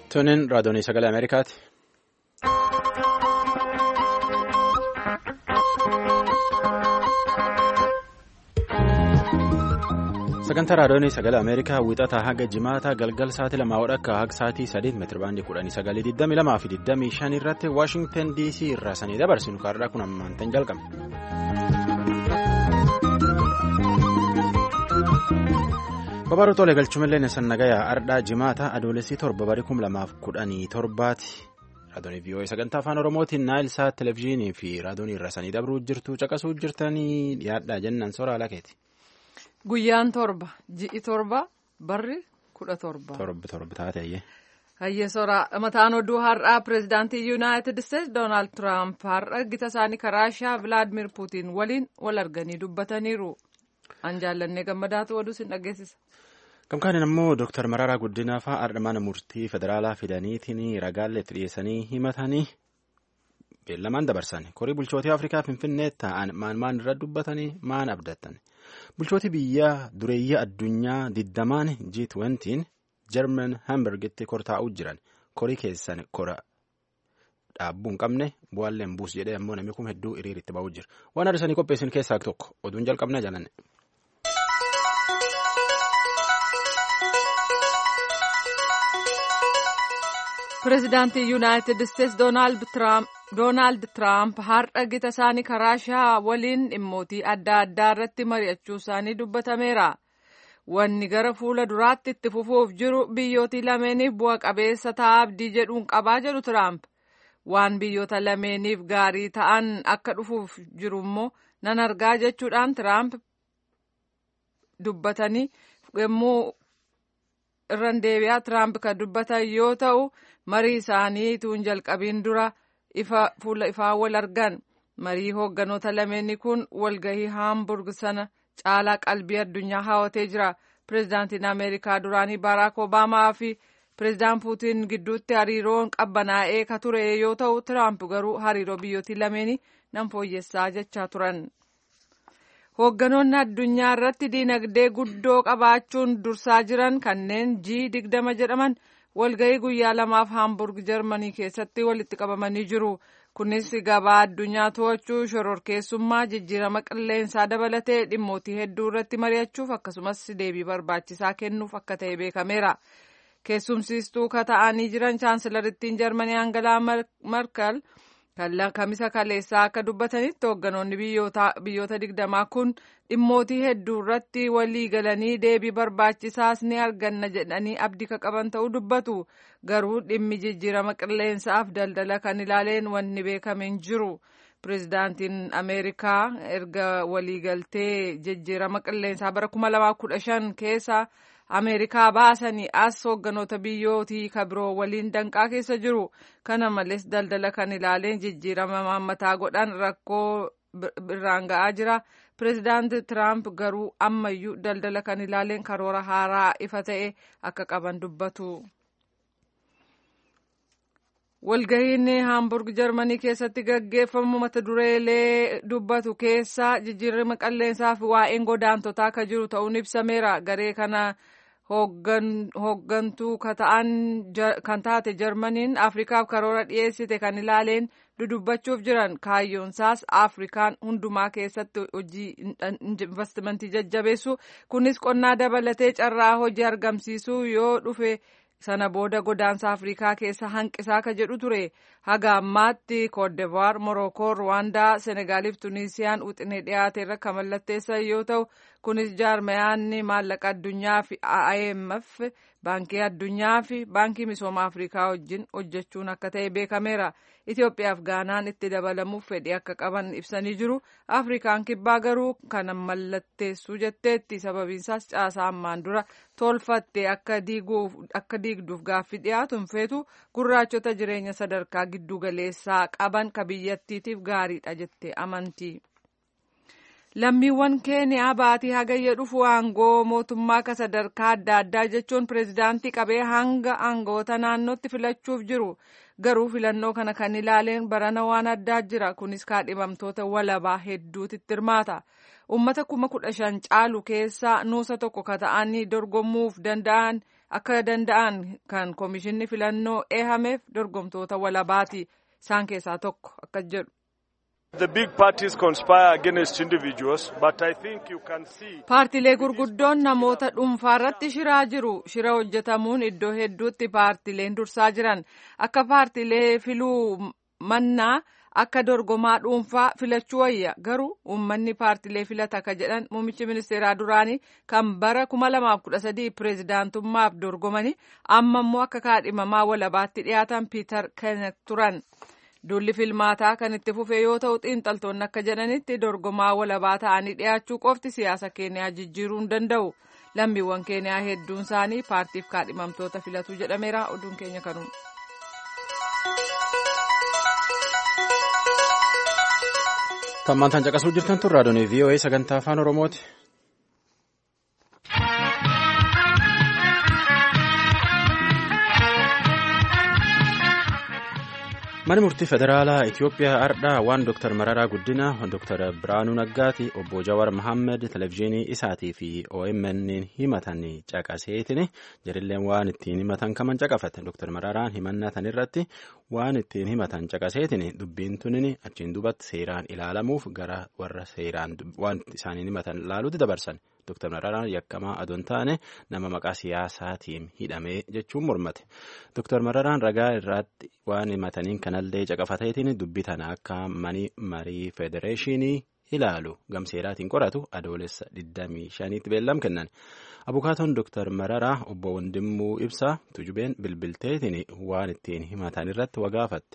Tuniin raadiyoonii sagalee Ameerikaati. Sagantaa raadiyoonii sagalee Ameerikaa wiixataa haga jimaataa galgal sa'aatii lamaa wadhakka haga sa'aatii sadii meetirabaandii kudhanii sagalii digdamii lamaa fi digdamii shan irratti Waashingtan DC irraa sanii dabarsinu kaarraa kun ammaantan jalqabne. Babaruu tolee galchumallee Nesan Nagayaa Ardhaa Jimaataa Adoolessii torba barii kum lamaaf kudhanii torbaati. Raadiyoonii VOA sagantaa afaan Oromootiin Naayilsaat Televezyiinii fi raadiyoonii irra sanii dabruu jirtu caqasuu jirtanii dhiyaadhaa jennaan soora alakeeti. Guyyaan torba ji'i torba barri kudha torba. Torbi torbi taate ayyee. Hayyee soora mataan oduu har'aa pireezidaantii yuunaayitid isteetsi doonaald tiraamp har'a gita isaanii Raashiyaa vilaadimir puutiin waliin wal arganii dubbataniiru. An jaallannee gammadaatu oduu sin dhageessisa. Gamkaaniin ammoo Dooktar Mararaa Guddinaa fa'aa har'a mana murtii federaalaa fidaniitiin ragaalleetti dhiyeessanii himatanii beellamaan dabarsan. Korii bulchootii Afrikaa Finfinnee taa'an maan maan irra dubbatanii maan abdatan. Bulchootii biyya dureeyyaa addunyaa digdamaan G20 German Hamburgitti kortaa'uu jiran. Korii keessan kora dhaabbuu hin qabne bu'aalleen buus jedhee ammoo namni kun hedduu hiriiritti ba'uu jira. Waan arsanii qopheessin keessaa tokko oduun jalqabnaa jaalanne. Pireezidaantii Yuunaayitid Isteetsi Doonaald Tiraamp har'a gita isaanii Raashiyaa waliin dhimmootii adda addaa irratti mari'achuu isaanii dubbatameera. Wanni gara fuula duraatti itti fufuuf jiru biyyootii lameeniif bu'a qabeessa ta'a abdii jedhuun qabaa jedhu Tiraamp. Waan biyyoota lameeniif gaarii ta'an akka dhufuuf jiru immoo nan argaa jechuudhaan Tiraamp dubbatanii yommuu irran deebi'aa Tiraamp kan dubbatan yoo ta'u. marii isaanii tuun jalqabiin dura fuula ifaa wal argan marii hoogganoota lameenii kun walgahii haamburg sana caalaa qalbii addunyaa hawwatee jira pireezidaantiin ameerikaa duraanii baaraak obaamaa fi pireezidaan puutiin gidduutti hariiroon qabbanaa'ee ka ture yoo ta'u tiraamp garuu hariiroo biyyootii lameenii nan fooyyessaa jechaa turan. hoogganoonni addunyaa irratti diinagdee guddoo qabaachuun dursaa jiran kanneen G digdama jedhaman. walgahii guyyaa lamaaf haamburg jarmanii keessatti walitti qabamanii jiru kunis gabaa addunyaa to'achuu shororkeessummaa jijjiirama qilleensaa dabalatee dhimmootii hedduu irratti mari'achuuf akkasumas deebii barbaachisaa kennuuf akka ta'e beekameera keessumsiistuu ka ta'anii jiran chaansilarittiin jarmanii aangalaa markal kamisa kaleessaa akka dubbatanitti hoogganoonni biyyoota digdamaa kun dhimmootii hedduu irratti walii galanii deebii barbaachisaas ni arganna jedhanii abdii ka qaban ta'uu dubbatu garuu dhimmi jijjiirama qilleensaaf daldala kan ilaaleen wanni beekame hin jiru pireezidaantiin ameerikaa erga waliigaltee jijjiirama qilleensaa bara 2015 keessa ameerikaa baasanii as hoogganoota biyyootii ka biroo waliin danqaa keessa jiru kana malees daldala kan ilaaleen jijjiirama maammataa godhan rakkoo irraan ga'aa jira pireezidaanti tiraamp garuu ammayyuu daldala kan ilaaleen karoora haaraa ifa ta'e akka qaban dubbatu. walgahiin haamburg jarmanii keessatti gaggeeffamu mata dureelee dubbatu keessa jijjiirama qilleensaa fi waa'een godaantotaa ka jiru ta'uun ibsameera garee kana hooggantuu kan taate jarmaniin afrikaaf karoora dhiyeessite kan ilaaleen dudubbachuuf jiran kaayyoonsaas afrikaan hundumaa keessatti hojii investimentii jajjabeessu kunis qonnaa dabalatee carraa hojii argamsiisuu yoo dhufe sana booda godaansa afrikaa keessa hanqisaa ka jedhu ture haga ammaatti koordevaar morookoo ruwaandaa senegaaliif tunisiyaan wixinee dhiyaate irra kan mallatteessan yoo ta'u kunis jaarmayaanni maallaqa addunyaa fi IMF baankii addunyaa fi baankii misooma afrikaa wajjin hojjechuun akka ta'e beekameera Itoophiyaaf gaanaan itti dabalamuuf fedhii akka qaban ibsanii jiru afrikaan kibbaa garuu kana mallatteessuu jetteetti sababiinsaas caasaa ammaan dura tolfatte akka diigduuf gaaffii dhiyaatu hin feetu gurraachota jireenya sadarkaa giddu galeessaa qaban ka biyyattiitiif gaariidha jette amanti. lammiiwwan keeniyaa baatii hagayya dhufu aangoo mootummaa ka sadarkaa adda addaa jechuun pireezidaantii qabee hanga aangoota naannootti filachuuf jiru garuu filannoo kana kan ilaaleen barana waan addaa jira kunis kaadhimamtoota walabaa hedduutti hirmaata ummata kuma kudha shan caalu keessaa nuusa tokko ka ta'anii dorgomuuf danda'an akka danda'an kan koomishinni filannoo eehameef dorgomtoota walabaati isaan keessaa tokko akka jedhu. paartilee gurguddoon namoota dhuunfaa irratti shiraa jiru shira hojjetamuun iddoo hedduutti paartileen dursaa jiran akka paartilee filuu mannaa akka dorgomaa dhuunfaa filachuu wayya garuu uummanni paartilee filata akka jedhan muummichi ministeeraa duraanii kan bara 2013 pireezidaantummaaf dorgomanii amma immoo akka kaadhimamaa walabaatti dhiyaatan piiter kennet turan. Duulli filmaataa kan itti fufe yoo ta'u xiinxaltoonni akka jedhanitti dorgomaa walabaa ta'anii dhiyaachuu qofti siyaasa keeniyaa jijjiiruu hin danda'u. Lammiiwwan keeniyaa hedduun isaanii paartiif kaadhimamtoota filatu jedhameera oduun keenya kanuma. Tammaantaan caqasuu jirtan tun raadiyoon VOA sagantaa afaan Oromooti. Mani murtii federaalaa Itoophiyaa ardhaa waan Dr. Mararaa Guddina, Dr. Biraanuu Naggaati, obbo Jawar Mohammed televezyiinii isaatii fi OMN himatan caqaseetin jirilleen waan ittiin himatan kaman caqafate. Dr. Mararaan himannaa tan irratti waan ittiin himatan caqaseetin dubbiin tunin achiin dubatti seeraan ilaalamuuf gara warra seeraan waan isaaniin himatan laaluutti dabarsan. Dr. Mararaan yakkamaa adoon taane nama maqaa siyaasaatiin hidhamee jechuun mormate. Dr. Mararaan ragaa irratti waan himataniin kanallee caqafateetiin dubbii tana akka mani marii federeeshinii ilaalu gamseeraatiin qoratu adoolessa 25tti beellam kennan. Abukaatoon Dr. Mararaa obbo Wandimmuu Ibsaa tujubeen bilbilteetiin waan ittiin himatan irratti wagaafatte.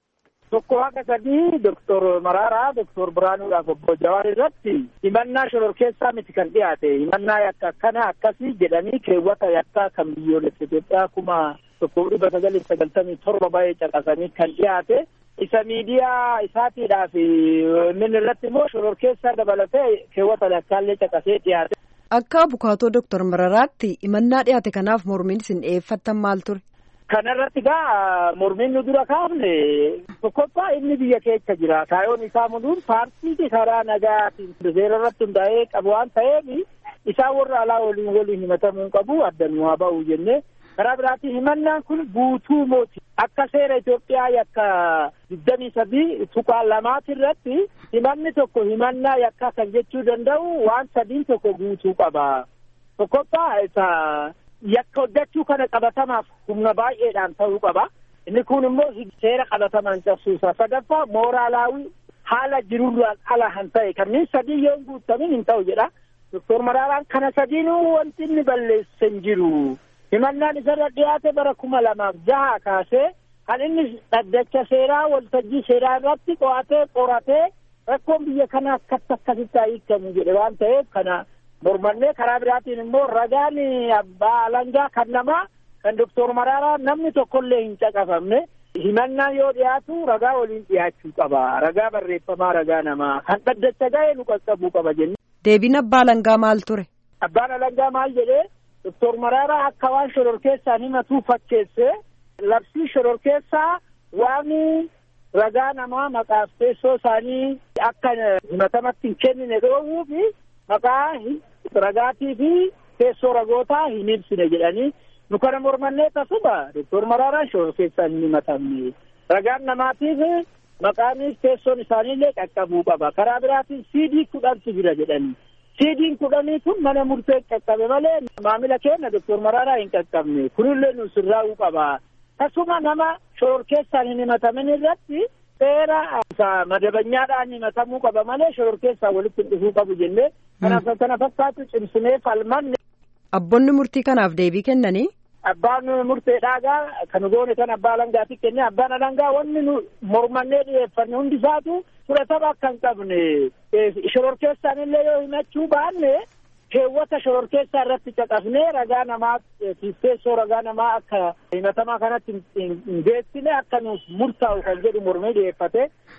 Tokko haga sadii Doktor Mararaa Doktor Biraanuudhaaf obbo Jawaar irratti himannaa shororkeessaa miti kan dhiyaate himannaa yakka akkana akkasii jedhanii keewwata yakkaa kan biyyoolessa Itoophiyaa kuma tokko dhibba sagalii sagaltamii torba baay'ee caqasanii kan dhiyaate isa miidiyaa isaatiidhaaf min irratti immoo shororkeessaa dabalatee keewwata yakkaallee caqasee dhiyaate. Akka abukaatoo Doktor Mararaatti himannaa dhiyaate kanaaf mormiin isin dhiyeeffattan maal ture? Kanarratti gaa mormiin nu dura kaafne tokkoffaa inni biyya keessa jira. Kaayoon isaa muduun paartii karaa nagaatiin seera irratti hundaa'ee qabu waan ta'eef isaan warra alaa waliin waliin himatamuu qabu addan haa ba'u jennee karaa biraatiin himannaan kun guutuu mooti. Akka seera Itoophiyaa yakka digdamii sadii tuqaa lamaati irratti himanni tokko himannaa yakkaa kan jechuu danda'u waan sadiin tokko guutuu qaba. Tokkoffaa isa yakka hojjechuu kana qabatamaaf humna baay'eedhaan ta'uu qaba. Inni kun immoo seera qabatamaan cabsuusa. Sadaffaa mooraalaawii haala jirurraan ala han ta'e kanneen sadii yoo hin guutamin hin ta'u jedha. Doktor Maraaraan kana sadiinuu wanti inni balleesse hin jiru. Himannaan isarra dhiyaate bara kuma lamaaf jaha kaasee kan inni dhaddacha seeraa waltajjii seeraa irratti qo'atee qoratee rakkoon biyya kanaa akkatti akkasitti hiikamu jedhe waan ta'eef kana mormannee karaa biraatiin immoo ragaan abbaa alangaa kan namaa kan doktor Maraaraa namni tokkollee hin caqafamne himannaan yoo dhiyaatu ragaa waliin dhiyaachuu qaba ragaa barreeffamaa ragaa namaa kan dhaddacha ga'e nu qaqqabuu qaba jenne. Deebiin abbaa alangaa maal ture? Abbaan alangaa maal jedhee doktor Maraaraa akka waan shororkeessaan himatu fakkeesse labsii shororkeessaa waan ragaa namaa maqaaf teessoo isaanii akka himatamatti hin kennine dhoowwuufi maqaa ragaatii fi teessoo ragootaa hin ibsine jedhanii nu kana mormannee tasuma doktor Maraaraan shororkeessaan hin himatamne ragaan namaatiif maqaanis teessoon isaaniillee qaqqabuu qaba karaa biraatiin siidii kudhantu jira jedhanii siidiin kudhanii kun mana murtee qaqqabe malee maamila keenya doktor Maraaraa hin qaqqabne kunillee nu sirraa'uu qaba tasuma nama shororkeessaan hin himatamin irratti seera madabanyaadhaan himatamuu qaba malee shororkeessaan walitti hin dhufuu qabu jennee kanaaf kana fakkaatu cimsinee falmanne. Abboonni murtii kanaaf deebii kennanii. Abbaan murteedhaagaa kan goone kan abbaa alangaati kenne abbaan alangaa wanni nu mormannee dhiyeeffanne hundi isaatu fudhatama akka hin qabne shororkeessaan illee yoo himachuu baanne keewwata shororkeessaa irratti caqasnee ragaa namaa teessoo ragaa namaa akka himatamaa kanatti hin geessine akka nuuf murtaa'u kan jedhu mormee dhiyeeffate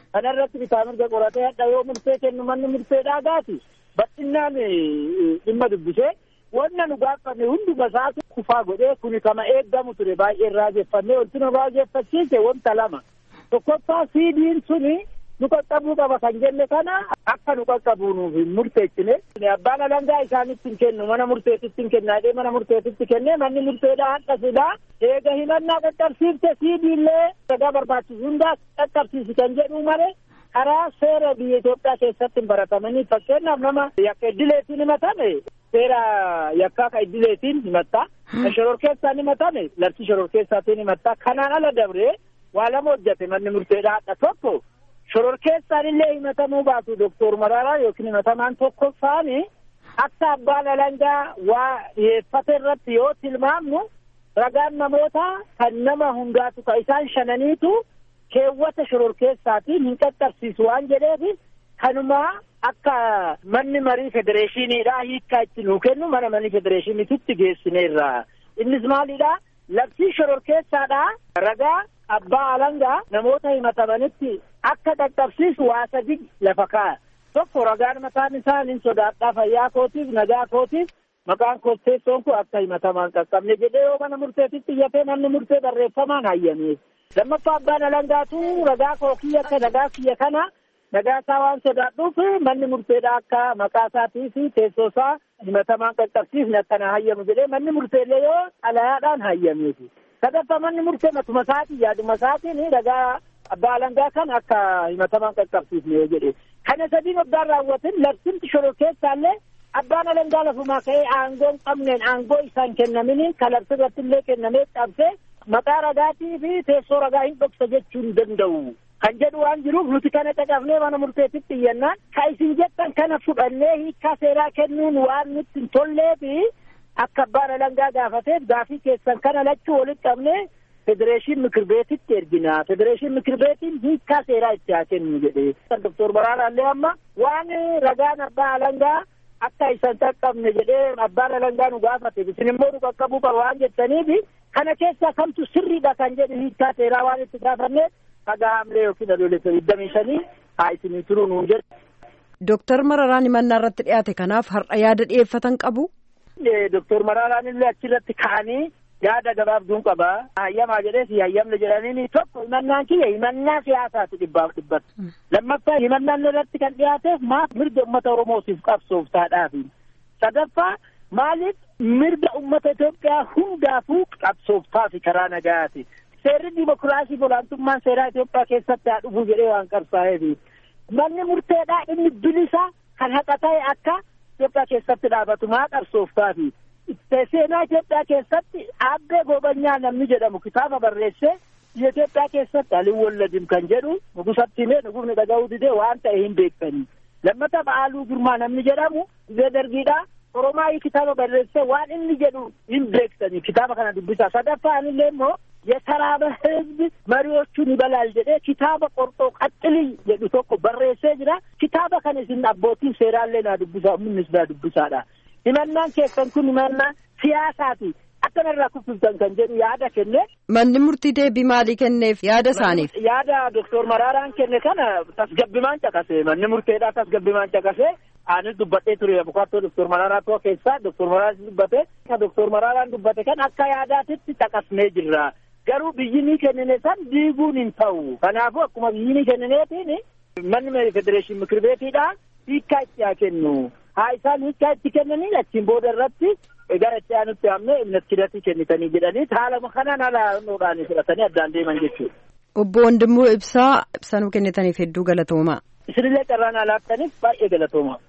kanarratti bitaa mirga qoratee hadha yoo murtee kennu manni murteedhaa gaati bal'inaan dhimma dubbisee wanna nu gaafame hunduma isaatu kufaa godhee kuni kama eeggamu ture baay'ee raajeffannee wanti nu raajeffachiise wanta lama tokkoffaa siidiin suni nu qaqqabuu qaba kan jenne kana akka nu qaqqabuu nuuf hin murteessine abbaan alangaa isaanitti hin kennu mana murteetitti hin kennaadhee mana murteetitti kennee manni murteedhaa hadha sidaa eega himannaa qaqqabsiifte siidiillee ragaa barbaachisu hundaa qaqqabsiisi kan jedhu malee karaa seera biyya Itoophiyaa keessatti hin baratamanii fakkeenyaaf nama yakka iddileetiin himatame seera yakkaa ka iddileetiin himatta kan shororkeessaan himatame labsii shororkeessaatiin himatta kanaan ala dabree waa lama hojjate manni murteedhaa hadha tokko shororkeessaan illee himatamuu baatu doktor Mararaa yookiin himatamaan tokkoffaani akka abbaan alangaa waa dhiyeeffate irratti yoo tilmaamnu ragaan namoota kan nama hundaatu ka isaan shananiitu keewwata shororkeessaatiin hin qaqqabsiisu waan jedheef kanumaa akka manni marii federeeshiniidhaa hiikkaa itti nuu kennu mana marii federeeshiniititti geessineerra innis maalidha labsii shororkeessaadhaa ragaa abbaa alangaa namoota himatamanitti akka qaqqabsiisu waa sadi lafa kaa'a tokko ragaan mataan isaa nin sodaadhaa fayyaa kootiif nagaa kootiif maqaan kotteessoon kun akka himatamaan qaqqabne jedhee yoo mana murteetitti iyyatee manni murtee barreeffamaan hayyameef lammaffaa abbaan alangaatu ragaa koo kiyya akka nagaa kiyya kana nagaa isaa waan sodaadhuuf manni murteedha akka maqaa isaatii fi teessoo isaa himatamaan qaqqabsiifne akkana hayyamu jedhee manni murteellee yoo xalayaadhaan hayyameefi sadaffaa manni murtee matuma isaatiin yaaduma isaatiin ragaa abbaa alangaa kan akka himatamaan qaqqabsiifne yoo jedhe kana sadiin waggaan raawwatin labsimti shororkeessaallee abbaan alangaa lafumaa ka'ee aangoo hin qabneen aangoo isaan kennamini ka labsi irratti illee kennamee qabsee maqaa ragaatii fi teessoo ragaa hin dhoksa jechuu hin danda'u kan jedhu waan jiruuf nuti kana caqafnee mana murteetitti iyyannaan ka isin jettan kana fudhannee hiikkaa seeraa kennuun waan nutti hin tollee fi akka abbaan alangaa gaafateef gaafii keessan kana lachuu walitti qabnee federeeshin mikir beetitti ergina federeeshin mikir beetiin hiikkaa seeraa itti haa kennu jedhee doktor Baraaraallee amma waan ragaan abbaa alangaa akka isan qaqqabne jedhee abbaan alangaa nu gaafate isin immoo nu qaqqabuu qaba waan jettaniif kana keessaa kamtu sirriidha kan jedhu hiikkaa seeraa waan itti gaafanne haga hamlee yookiin adoolessa digdamii shanii haa isinii turuu nuun jedhe. Dooktar Mararaan himannaa irratti dhiyaate kanaaf har'a yaada dhiyeeffatan qabu. Doktor Maraaraan illee achirratti ka'anii yaada gabaabduun qaba. Hayyamaa jedhees hayyamne jedhanii tokko himannaan kiyya himannaa siyaasaati dhibbaaf dhibbatu. Lammaffaa himannaan irratti kan dhiyaateef maaf mirga uummata Oromootiif qabsooftaadhaafi. Sadaffaa maaliif mirga uummata Itoophiyaa hundaafuu qabsooftaafi karaa nagayaati. Seerri dimokiraasii olaantummaan seeraa Itoophiyaa keessatti haa dhufuu jedhee waan qabsaa'eefi. Manni murteedhaa inni bilisa kan haqa ta'e akka Itoophiyaa keessatti dhaabatu maa qabsooftaafi. Seenaa Itoophiyaa keessatti aabbee gobanyaa namni jedhamu kitaaba barreessee biyya Itoophiyaa keessatti aliin walladim kan jedhu nugusatti himee nugusni dhaga'uu didee waan ta'e hin beektanii. Lammata Ba'aaluu Girmaa namni jedhamu biyya dargiidhaa Oromaayii kitaaba barreessee waan inni jedhu hin beektanii kitaaba kana dubbisaa. Sadaffaan illee immoo የተራበ ህዝብ መሪዎቹን ይበላል jedhee kitaaba qorxoo qaxxilii jedhu tokko barreessee jira kitaaba kana isin abbootiin seeraallee naa dubbisaa ummannis naa dubbisaadha himannaan keessan kun himannaa siyaasaati akkanarraa kuffiftan kan jedhu yaada kenne. Manni murtii deebii maalii kenneef yaada isaaniif. Yaada Doktor Maraaraan kenne kana tasgabbimaan caqase manni murteedhaa tasgabbimaan caqase anis dubbadhee ture abukaatoo Doktor Maraaraa tokko keessaa Doktor Maraaraa dubbate kan Doktor Maraaraan dubbate kan akka yaadaatitti caqasnee jirra. Garuu biyyi ni kennine san diiguun hin ta'u. Kanaafuu akkuma biyyi ni kennineetiin manni federeeshin mikir beetiidha hiikkaa itti haa kennu. Haa isaan hiikkaa itti kennanii achiin booda irratti gara itti aanutti hamne innatkidatti kennitanii jedhanii haala kanaan haala nuudhaan fudhatanii addaan deeman jechuudha. Obbo Wandimmoo Ibsaa ibsanuu kennitaniif hedduu galatoomaa. Isinillee carraan alaattaniif baay'ee galatoomaa.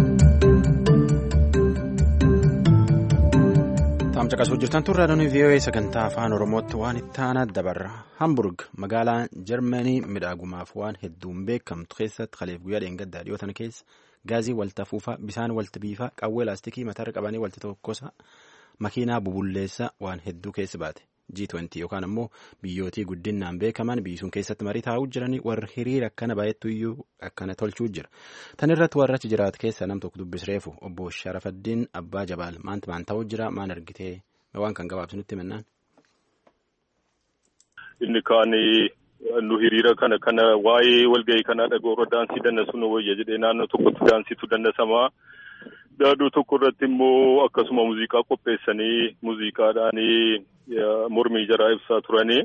Taamsa qasuu jirtan turre adoonii VOA sagantaa afaan Oromootti waan itti aanaa dabarra. Hamburg magaalaa Jarmanii midhaagumaaf waan hedduun beekamtu keessatti kaleef guyyaa dheengaddaa dhiyootan keessa gaazii walta fuufaa bishaan walta biifaa qawwee laastikii mataarra qabanii walta tokkosa makiinaa bubulleessa waan hedduu keessa baate. G20 yookaan ammoo biyyootii guddinaan beekaman biyyi sun keessatti marii taa'uu jiranii warri hiriira akkana baay'eetu iyyuu akkana tolchuu jira. Tan irratti warra achi jiraatu keessa nam tokko dubbisreefu obbo Sharafaddiin Abbaa Jabaal maanti maan ta'uu jira maan argitee waan kan gabaabsu nutti himannaan. Inni kaan nu hiriira kana kana waa'ee walgahii kanaa dhaga'uurra daansii dandasu nu wayya jedhee naannoo tokkotti daansiitu dandasamaa. Daaduu tokko irratti immoo akkasuma muuziqaa qopheessanii muuziqaadhaan mormii jaraa ibsaa turanii.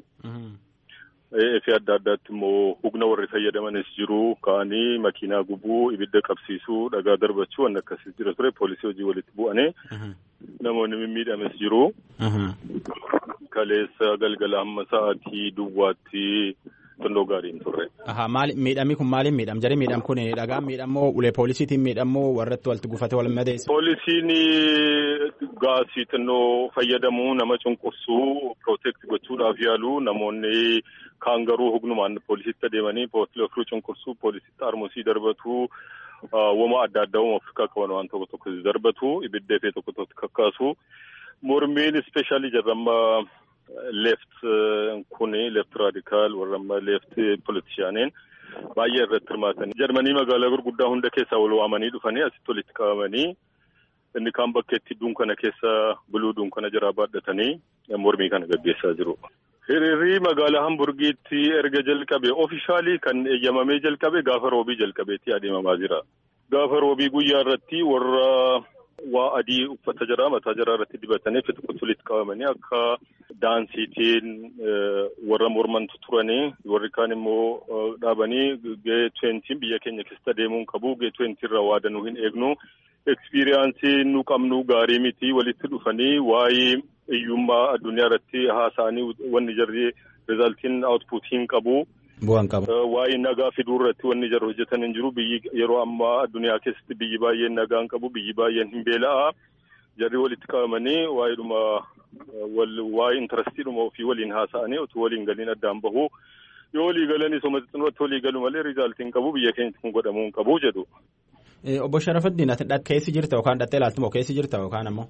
Efi adda addaatti immoo humna warri fayyadamanis jiru ka'anii makiinaa gubuu ibidda qabsiisuu dhagaa darbachuu waan akkasii jira ture poolisii hojii walitti bu'anii namoonni mimmiidhames jiru. Kaleessa galgala hamma sa'aatii duwwaatti xinnoo gaariin turre. Maali miidhamni kun maaliin miidham jarri miidham kun dhagaan miidhamoo ulee poolisiitiin miidhamoo warratti walitti gufate wal madeessa. Poolisiin gaasii xinnoo fayyadamuu nama cunqursuu pirootekti gochuudhaaf yaalu namoonni kaan garuu hugnumaan poolisitti adeemanii poolisii ofiruu cunqursuu poolisitti armusii darbatu wama adda addaa wama Afrikaa qaban waan tokko tokko darbatu ibidda fee tokko tokko kakkaasu mormiin ispeeshaalii jarramma left kuni left raadikaal warramma left politishaaniin baay'ee irratti hirmaatanii jarmanii magaalaa gurguddaa hunda keessaa wal waamanii dhufanii asitti walitti qabamanii inni kaan bakkeetti dunkana keessa buluu dunkana jaraa baadhatanii mormii kana gaggeessaa jiru. Hiriirri magaalaa Hamburgiitti erga jalqabe ofishaalii kan eeyyamamee jalqabe gaafa roobii jalqabeetti adeemamaa jira. Gaafa roobii guyyaa irratti warra waa adii uffata jaraa mataa jaraa irratti dibatanii fi tokkotti walitti qabamanii akka daansiitiin warra mormantu turanii warri kaan immoo dhaabanii gee tweentiin biyya keenya keessatti adeemuun qabu gee tweentii irraa waadanuu hin eegnu ekspiriyaansii nu qabnu gaarii miti walitti dhufanii waa'ee hiyyummaa addunyaa irratti haasa'anii wanni jarri rizaaltiin aawutpuutiin qabu. Bu'aan qaba. Waa'ee nagaa fiduu irratti wanni jarri hojjetan hin jiru biyyi yeroo ammaa addunyaa keessatti biyyi baay'een nagaa hin qabu biyyi baay'een hin beela'a. Jarri walitti qabamanii waa'eedhuma waa'ee intarestiidhuma ofii waliin haasa'anii utuu waliin galiin addaan bahu. Yoo walii galanii soma xixinnootti walii galu malee rizaaltiin qabu biyya keenyatti kun godhamuu hin qabu jedhu. Obbo Sharafuddin ati keessi jirta yookaan dhattee ilaaltu moo keessi jirta yookaan ammoo?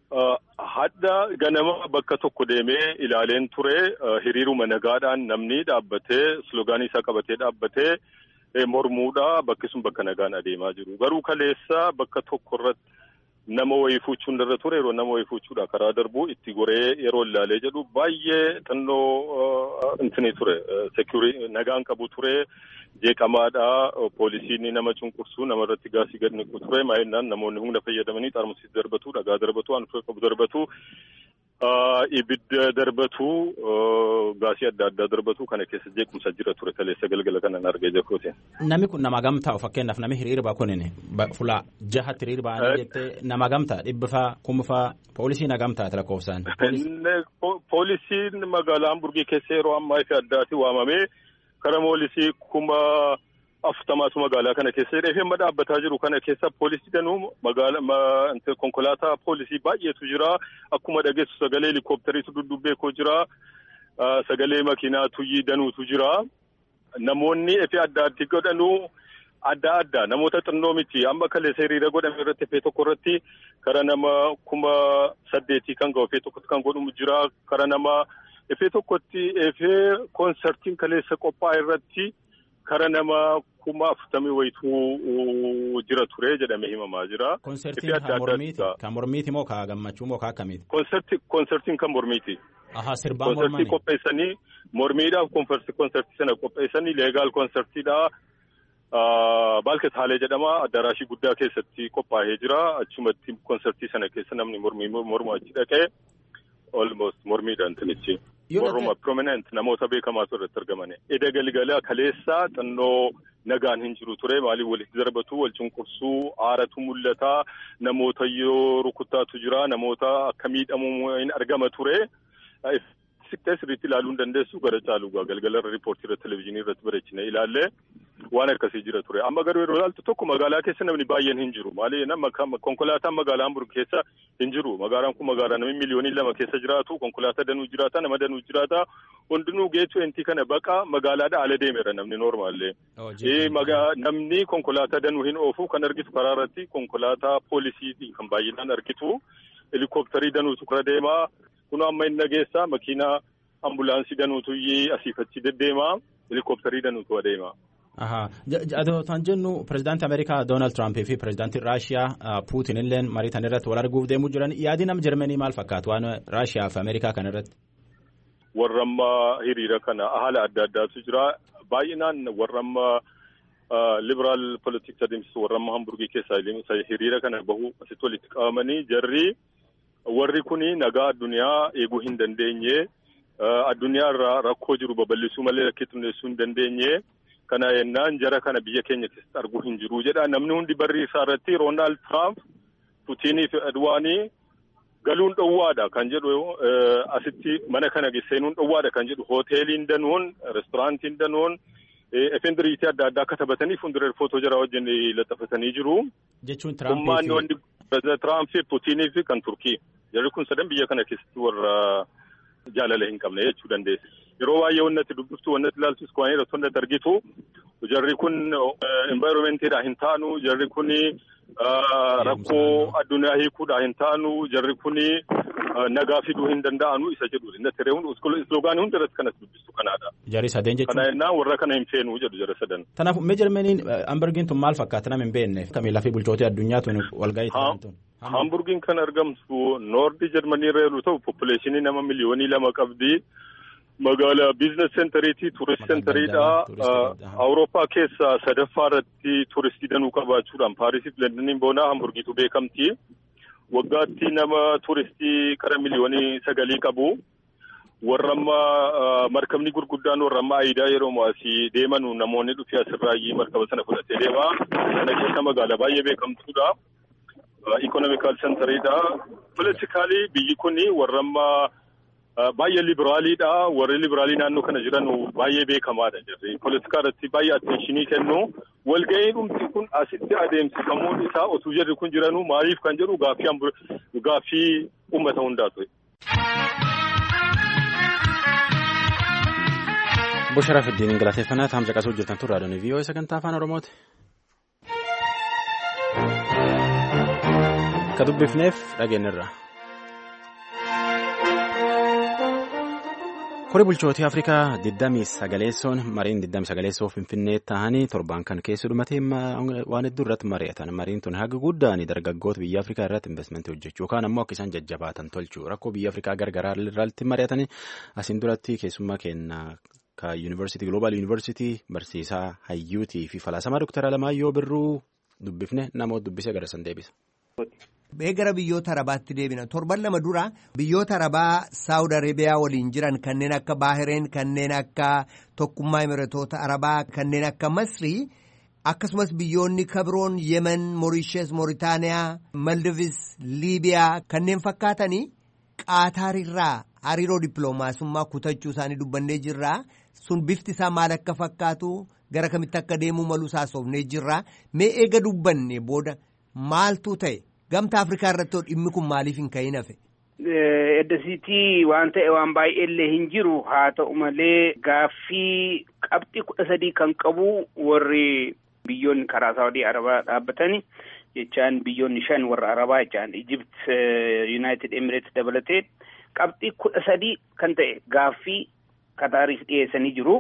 Hadda ganama bakka tokko deemee ilaaleen ture hiriiruma nagaadhaan namni dhaabbatee slogaanii isaa qabatee dhaabbatee mormuudha bakki sun bakka nagaan adeemaa jiru. Garuu kaleessa bakka tokko irratti nama wayii fuuchuun irra ture yeroo nama wayii fuuchuudha karaa darbuu itti goree yeroo ilaalee jedhu baay'ee xinnoo intini ture nagaan qabu ture. jeeqamaadha poolisiin nama cunqursuu namarratti gaasii gad niqu ture maayinaan namoonni humna fayyadamanii xaarmusii darbatu dhagaa darbatu waan qabu darbatu ibidda darbatu gaasii adda addaa darbatu kana keessa jeequmsa jira ture kaleessa galgala kanan argee jirruuti. Namni kun nama gamtaa fakkeenyaaf namni hiriirba kunin fulaa jahatti hiriirba jettee nama gamtaa dhibbifaa kumfaa poolisiin gamtaa lakkoofsaan. Poolisiin magaalaa Hamburgii keessa yeroo ammaa ifi addaati waamamee. Kara poolisii kuma afurtamaatu magaalaa kana keessa hidhee amma dhaabbataa jiru kana keessa poolisii danuu magaalaa konkolaataa poolisii baay'eetu jira akkuma dhageessu sagalee helikooppitariitu duddubbee jira sagalee makiinaa tuyyii danuutu jira namoonni efe adda addi godhanuu adda adda namoota xinnoo miti amma kaleessa hiriira godhame irratti efee tokko irratti kara nama kuma saddeetii kan ga'u efee tokkotti kan godhamu jira kara nama. Efee tokkotti efee koonsartiin kaleessa qophaa'e irratti kara nama kuma afurtamii wayituu jira ture jedhamee himamaa jira. Koonsartiin kan mormiiti kan mormiiti moo kan gammachuu moo kan akkamiiti? Koonsartiin kan mormiiti. Ahaa sirbaan mormanii. Koonsartii qopheessanii mormiidhaaf koonsartii sana qopheessanii leegaal koonsartiidha. Baalket Haalee jedhama addaraashii guddaa keessatti qophaa'ee jira achumatti koonsartii sana keessa namni mormu achi dhaqee. Almost mormiidhaan tinichi. Warruma prominent namoota beekamaatu irratti argamani. Eda galgala kaleessaa xinnoo nagaan hin jiru ture maaliif walitti darbatu wal cunqursuu aaratu mul'ata namoota yoo rukuttaatu jira namoota akka miidhamu hin argama ture. Siqtee sirriitti ilaaluu hin dandeessu gara caalu galgala irra riippoortii irratti televezyiinii irratti bareechine ilaalle waan akkasii jira ture. Amma garuu yeroo ilaaltu tokko magaalaa keessa namni baay'een hin jiru. Maali konkolaataan magaalaa Hamburg keessa hin jiru. Magaalaan kun magaalaa namni miliyoonii lama keessa jiraatu konkolaataa danuu jiraata nama danuu jiraata hundinuu geetu entii kana baqa magaalaadha ala deemeera namni noormaallee. Namni konkolaataa danuu hin oofu kan argitu karaa irratti konkolaataa poolisiitiin kan baay'inaan argitu helikooppitarii danuutu kara deemaa. Kun amma inni dhageessaa makiinaa ambulaansii danuutu asiif achi deddeemaa helikooppitarii danuutu adeema. Kan jennu pirezidaantii Ameerikaa Doonaald Tiraampii fi pirezidaantii Raashiyaa Puutin illee mariitan irratti wal arguuf deemuu jiran yaadi nama Jarmanii maal fakkaatu waan Raashiyaa fi Ameerikaa kana irratti? warra amma hiriira kana haala adda addaatu jira. Baay'inaan warra amma liberaal politiks adeemsisu warra amma hamburgii keessaa hiriira kana bahu asitti walitti qabamanii jarri warri kuni nagaa addunyaa eeguu hin dandeenye. Addunyaa irraa rakkoo jiru babal'isuu malee rakkoo xinneessuu hin dandeenye. Kana yennaan jara kana biyya keenya keessatti arguu hin jiru jedha. Namni hundi barri isaa irratti Roonaald Tiraamp, Puutiinii fi Adwaanii galuun dhowwaadha kan jedhu asitti mana kana seenuun dhowwaadha kan jedhu hooteeliin danuun, reesturaantiin danuun, efendiriitii adda addaa akka taphatanii fuuldura footoo jara wajjin laxafatanii jiru. Jechuun Ummaanni wanti Tiraamp fi Puutiinii fi kan Turkii. Jarri kun sadan biyya kana keessatti warra jaalala hin qabne jechuu dandeessi. Yeroo baay'ee wannati dubbiftu wannati ilaaltus waan irratti wannati argitu jarri kun envaayiroomentidhaa hin taanu jarri kun rakkoo addunyaa hiikuudhaa hin taanu jarri kun nagaa fiduu hin danda'anu isa jedhu inni tireewun isloogaanii hundi irratti kanas dubbistu kanaadha. Jarri sadeen jechuun. Kana yennaan warra kana hin feenu jedhu jara sadan. Kanaaf meejarmeniin hamburgiin tun maal fakkaata nama hin beekne kamii lafii bulchootii addunyaa tun walgahii ta'an tun. Hamburgiin kan argamtu noordi jarmanii irra yeroo ta'u poppileeshinii nama miliyoonii lama qabdi. Magaalaa biizines seentariitii tuurist seentariidha. Awurooppaa keessa sadaffaa irratti tuuristii danuu qabaachuudhaan Paarisiif Londoniin boonaa Hamburgiitu beekamti. Waggaatti nama tuuristii kara miliyoonii sagalii qabu. Warra amma markabni gurguddaan warra amma aayidaa yeroo asii deemanu namoonni dhufee asirraayyii markaba sana fudhatee deema. Kana keessa magaalaa baay'ee beekamtuudha. Ikonomikaal seentariidha. Politikaalii biyyi kuni warra amma baay'ee liberaaliidha. Warri liberaalii naannoo kana jiran baay'ee beekamaadha jirri. Politikaa irratti baay'ee atteenshinii kennu. Walgahii dhumti kun asitti adeemsifamuun isaa osoo jarri kun jiranuu maaliif kan jedhu gaaffii gaaffii uummata hundaa ture. Bushara Fiddiin galateeffannaa taa'am caqasuu jirtan turre raadiyoon vii'oo sagantaa afaan Oromooti. Akka dubbifneef dhageenyarra. Kori bulchootii Afrikaa 29 mariin 29 Finfinnee ta'anii torban kan keessa dhumatee waan hedduu irratti mari'atan. Mariin tun haga guddaan dargaggoota biyya Afrikaa irratti investimentii hojjechuu yookaan ammoo akka isaan jajjabaatan tolchuu rakkoo biyya Afrikaa gargaraa irratti mari'atanii asiin duratti keessummaa kenna ka yuunivarsiitii Global yuunivarsiitii barsiisaa hayyuutii fi falaasamaa Dr. Alamaayyoo Birruu dubbifne namoota dubbisee gara san deebisa. Mee gara biyyoota arabaatti deebina torban lama dura biyyoota arabaa saawud arabiyaa waliin jiran kanneen akka baahireen kanneen akka tokkummaa imiratoota arabaa kanneen akka masrii akkasumas biyyoonni kabroon yemen moorishees mooritaaniyaa maldivis liibiyaa kanneen fakkaatanii qaataarirraa hariiroo dippiloomaasummaa kutachuu isaanii dubbannee jirraa sun bifti isaa maal akka fakkaatu gara kamitti akka deemuu maluu saasofnee jirraa mee eega dubbanne booda maaltu ta'e. Gamta Afrikaa irratti dhimmi kun maaliif hin ka'in hafe? Eddasiitii waan ta'e waan baay'eellee hin jiru haa ta'u malee gaaffii qabxii kudha sadii kan qabu warri biyyoonni karaa Saawudii Arabaa dhaabbatani jechaan biyyoonni shan warra Arabaa jechaan Ijipt, Yuunaayitid Emireets dabalatee qabxii kudha sadii kan ta'e gaaffii Kataariif dhiyeessanii jiru.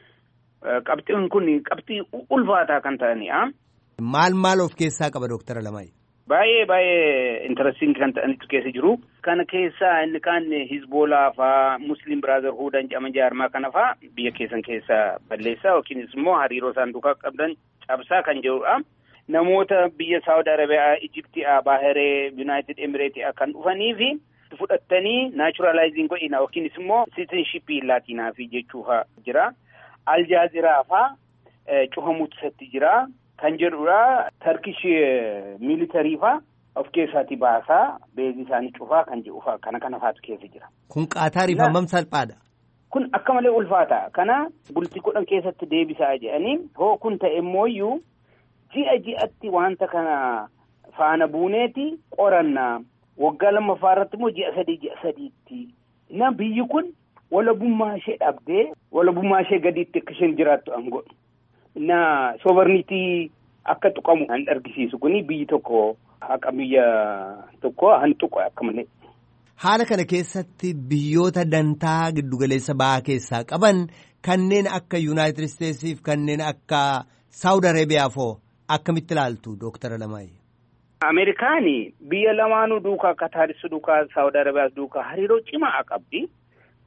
Qabxiin kun qabxii ulfaataa kan ta'anidha. Maal maal of keessaa qaba Dooktara Lamaayi? Baay'ee baay'ee intarastiin kan ta'anitu keessa jiru. Kana keessaa inni kaan Hizboolaa faa Musliim Biraazarhuudhaan jedhama jaarmaa kana faa biyya keessan keessa balleessaa yookiinis immoo hariiroo isaan duukaa qabdan cabsaa kan jirudha. Namoota biyya Saawud Arabiyaa, Ijiptiyaa, Baahiree, Yuunaayitid Emireetii kan dhufanii fi fudhattanii naachuraalaayiziin godhina yookiinis immoo siitinshippii laatinaa fi jechuufa jira. Aljaaziraa faa cufamuutu isatti jira. Kan jedhudha tarkish miilitarii faa of keessaati baasaa beezii isaanii cufaa kan jedhufaa kana kana faatu keessa jira. Kun qaataariif hammam salphaadha? Kun akka malee ulfaata. Kana bultii kudhan keessatti deebisaa jedhanii hoo kun ta'e immooyyuu ji'a ji'atti wanta kana faana buuneeti qorannaa waggaa lammaffaa irratti immoo ji'a sadii ji'a sadiitti. Na biyyi kun walabummaa ishee dhabdee walabummaa ishee gadiitti akka isheen jiraattu an godhu. na sobarniitii akka tuqamu kan argisiisu kuni biyyi tokko haqa biyya tokko han tuqu akka malee. Haala kana keessatti biyyoota dantaa giddugaleessa ba'aa keessaa qaban kanneen akka Yuunaayitid Isteetsiif kanneen akka Saawud Arabiyaa foo akkamitti ilaaltu Dooktara Lamaayi? Ameerikaani biyya lamaanuu duukaa Kataaris duukaa Saawud Arabiyaas duukaa hariiroo cimaa qabdi.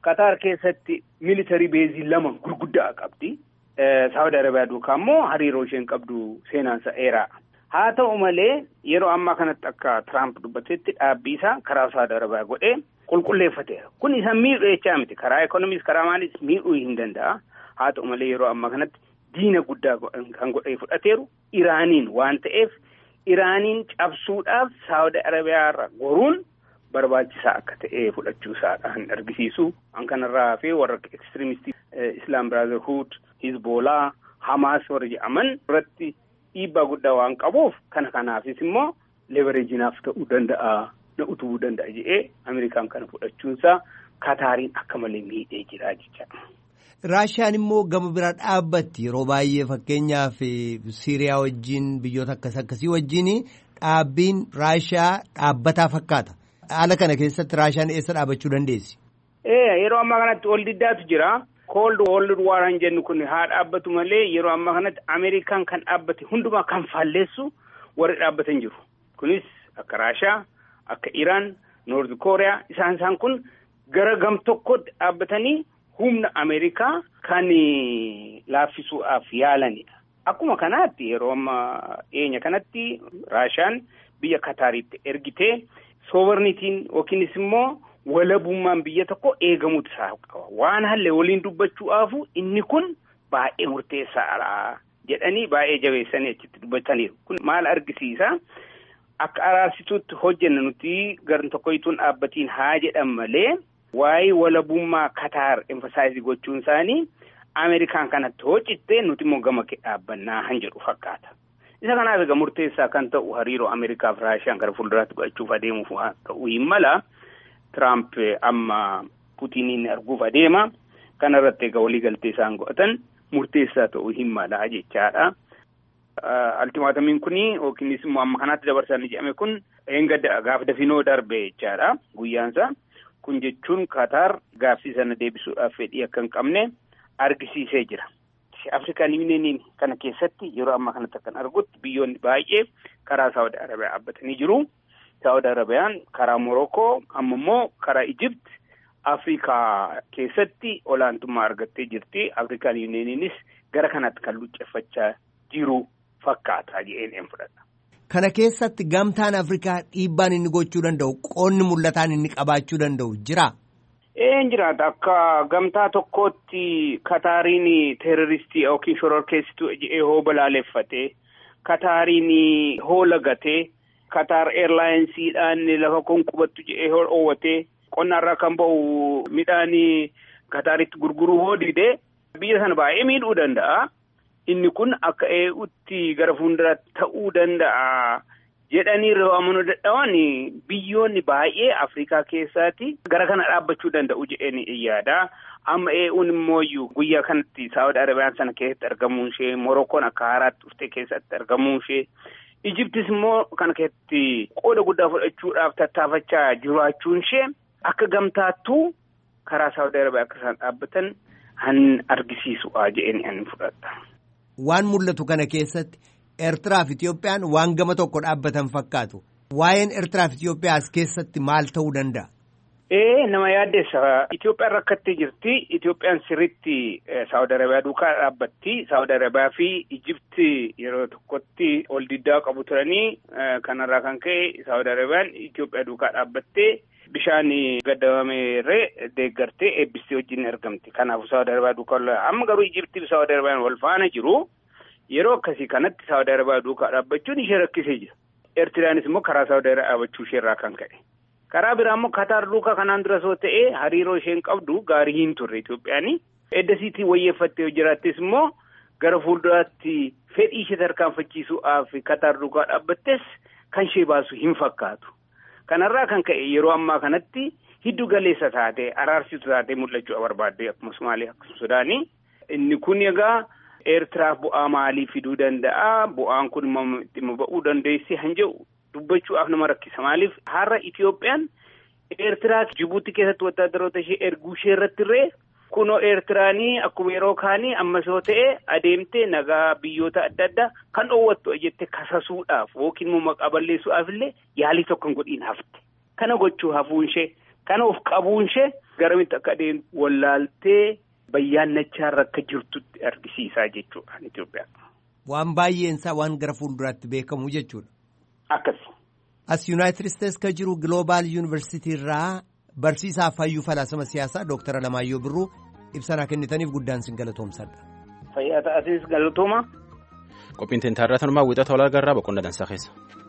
Kataar keessatti militarii beezii lama gurguddaa qabdi. Saawud Arabiyaa duukaa immoo hariiroo isheen qabdu seenaansa dheeraa. Haa ta'u malee yeroo ammaa kanatti akka Tiraamp dubbatetti dhaabbii isaa karaa Saawud Arabiyaa godhee qulqulleeffateera. Kun isa miidhuu jechaa miti. Karaa ekonomiis karaa maalis miidhuu hin danda'a. Haa ta'u malee yeroo ammaa kanatti diina guddaa kan godhee fudhateeru Iraaniin waan ta'eef Iraaniin cabsuudhaaf Saawud Arabiyaa irra goruun barbaachisaa akka ta'e fudhachuu isaadhaan argisiisu. An kanarraa hafee warra ekstirimistii Islaam Biraazerhuud, Hizboolaa, Hamaas warra jedhaman irratti dhiibbaa guddaa waan qabuuf kana kanaafis immoo levereejinaaf ta'uu danda'a na utubuu danda'a jedhee Ameerikaan kana fudhachuunsaa Kataariin akka malee miidhee jira jechaadha. Raashiyaan immoo gama bira dhaabbatti yeroo baay'ee fakkeenyaaf Siiriyaa wajjin biyyoota akkas akkasii wajjin dhaabbiin Raashiyaa dhaabbataa fakkaata. Haala kana keessatti Raashiyaan eessa dhaabbachuu dandeessi? Ee yeroo ammaa kanatti ol diddaatu jira. Cold World War hin jennu kun haa dhaabbatu malee yeroo ammaa kanatti Ameerikaan kan dhaabbate hundumaa kan faalleessu warri dhaabbatan jiru. Kunis akka Raashiyaa, akka Iraan, Noord Kooriyaa isaan isaan kun gara gam tokkotti dhaabbatanii humna Ameerikaa kan laaffisuudhaaf yaalanidha. Akkuma kanaatti yeroo ammaa dhiyeenya kanatti Raashiyaan biyya Kataaritti ergitee soovarnitiin yookiinis immoo walabummaan biyya tokko eegamuutu isaa qaba. Waan halle waliin dubbachuudhaafu inni kun baay'ee murteessaadha jedhanii baay'ee jabeessanii achitti dubbataniiru. Kun maal argisiisa? Akka araarsituutti hojjenna nuti gar tokkoyyituun dhaabbatiin haa jedhan malee waa'ee walabummaa Kataar emfasaayizii gochuun isaanii Ameerikaan kanatti hojjettee nuti immoo gama kee dhaabbannaa han jedhu fakkaata. Isa kanaaf egaa murteessaa kan ta'u hariiroo Ameerikaaf Raashiyaan gara fuulduraatti godhachuuf adeemuuf ta'uu hin mala. Tiraamp amma Putiniin arguuf adeema. Kana irratti egaa waliigaltee isaan godhatan murteessaa ta'uu hin mala jechaadha. Altimaatamiin kuni yookiinis immoo amma kanaatti dabarsanii jedhame kun eengadda gaaf dafinoo darbe jechaadha guyyaansa. Kun jechuun Kataar gaaffii sana deebisuudhaaf fedhii akka hin qabne argisiisee jira. Afrikaan Yuuniyeeniin kana keessatti yeroo ammaa kanatti kan argutti biyyoonni baay'ee karaa Saawud Arabiyaa dhaabbatanii jiru. Saawud Arabiyaan karaa Morokoo amma immoo karaa Ijipt Afrikaa keessatti olaantummaa argattee jirti. Afrikaan Yuuniyeeniinis gara kanatti kan lucceffachaa jiru fakkaata jedheen fudhadha. Kana keessatti gamtaan Afrikaa dhiibbaan inni gochuu danda'u qoonni mul'ataan inni qabaachuu danda'u jira. Een jiraata akka gamtaa tokkootti Kataariin teeroristii yookiin shororkeessituu jedhee hoo balaaleffate Kataariin hoo lagatee Kataar Eerlaayinsiidhaan lafa kun qubattu jedhee hoo dhoowwatee qonnaarraa kan ba'u midhaan Kataaritti gurguruu hoo didee biyya sana baay'ee miidhuu danda'a. Inni kun akka ee'utti gara fuulduraatti ta'uu danda'a. jedhanii yeroo amanuu dadhaban biyyoonni baay'ee Afrikaa keessaati gara kana dhaabbachuu danda'u jedheen yaada. Amma ee'uun immoo guyyaa kanatti Saawud Arabiyaan sana keessatti argamuun ishee Morokkoon akka haaraatti dhuftee keessatti argamuun ishee Ijiptis immoo kana keessatti qooda guddaa fudhachuudhaaf tattaafachaa jiraachuun ishee akka gamtaattuu karaa Saawud Arabiyaa akka isaan dhaabbatan han argisiisu'a jedheen ani fudhadha. Waan mul'atu kana keessatti. Eertiraa fi Itiyoophiyaan waan gama tokko dhaabbatan fakkaatu. Waa'een Eertiraa fi Itiyoophiyaa as keessatti maal ta'uu danda'a? Ee nama yaaddeessa. Itiyoophiyaan rakkattee jirti. Itiyoophiyaan sirriitti Saawud Arabiyaa duukaa dhaabbatti. Saawud Arabiyaa fi Ijipti yeroo tokkotti ol diddaa qabu turanii kanarraa kan ka'e Saawud Arabiyaan Itiyoophiyaa duukaa dhaabbattee bishaan gaddamameerree deeggartee eebbistee wajjin argamti. Kanaafuu Saawud Arabiyaa duukaa amma garuu Ijiptii fi Saawud Arabiyaan wal faana jiru. Yeroo akkasii kanatti Saawud Arabiyaa duukaa dhaabbachuun ishee rakkisee jira. Eertiraanis immoo karaa Saawud Arabiyaa dhaabbachuu isheerraa kan ka'e. Karaa biraa immoo Kataar duukaa kanaan dura soo ta'ee hariiroo isheen qabdu gaarii hin turre Itoophiyaani. Eddasiitii wayyeeffattee jiraattis immoo gara fuulduraatti fedhii ishee tarkaanfachiisuudhaaf Kataar duukaa dhaabbattes kan ishee baasu hin fakkaatu. Kanarraa kan ka'e yeroo ammaa kanatti hiddu galeessa taatee araarsitu taatee mul'achuu barbaadde akkuma Sumaalee akkasuma Sudaanii. Inni kun egaa. Eertiraaf bu'aa maalii fiduu danda'a? Bu'aan kun dhimma ba'uu dandeessi han jedhu dubbachuudhaaf nama rakkisa. Maaliif har'a Itiyoophiyaan Eertiraa Jibuutii keessatti wattaadaroota ishee erguu ishee irratti illee kunoo Eertiraanii akkuma yeroo kaanii ammas yoo ta'e adeemtee nagaa biyyoota adda addaa kan dhoowwattu jettee kasasuudhaaf yookiin immoo maqaa balleessuudhaaf illee yaalii tokko hin godhiin hafte. Kana gochuu hafuun ishee kana of qabuun ishee garamitti akka adeemtu wallaaltee bayyaannachaarra akka jirtutti argisiisaa jechuudha Itoophiyaan. Waan baay'eensaa waan gara fuulduraatti beekamu jechuudha. Akkasi. As Yuunaayitid Isteets ka jiru Gloobaal Yuunivarsiitii irraa barsiisaa fayyuu falaasama siyaasaa Dooktara Alamaayyoo Birruu ibsanaa kennitaniif guddaan sin galatoomsadha. Fayyaa ta'atis galatooma. Qophiin tintaarraa tanumaa wiixata olaa garraa boqonnaa dansaa keessa.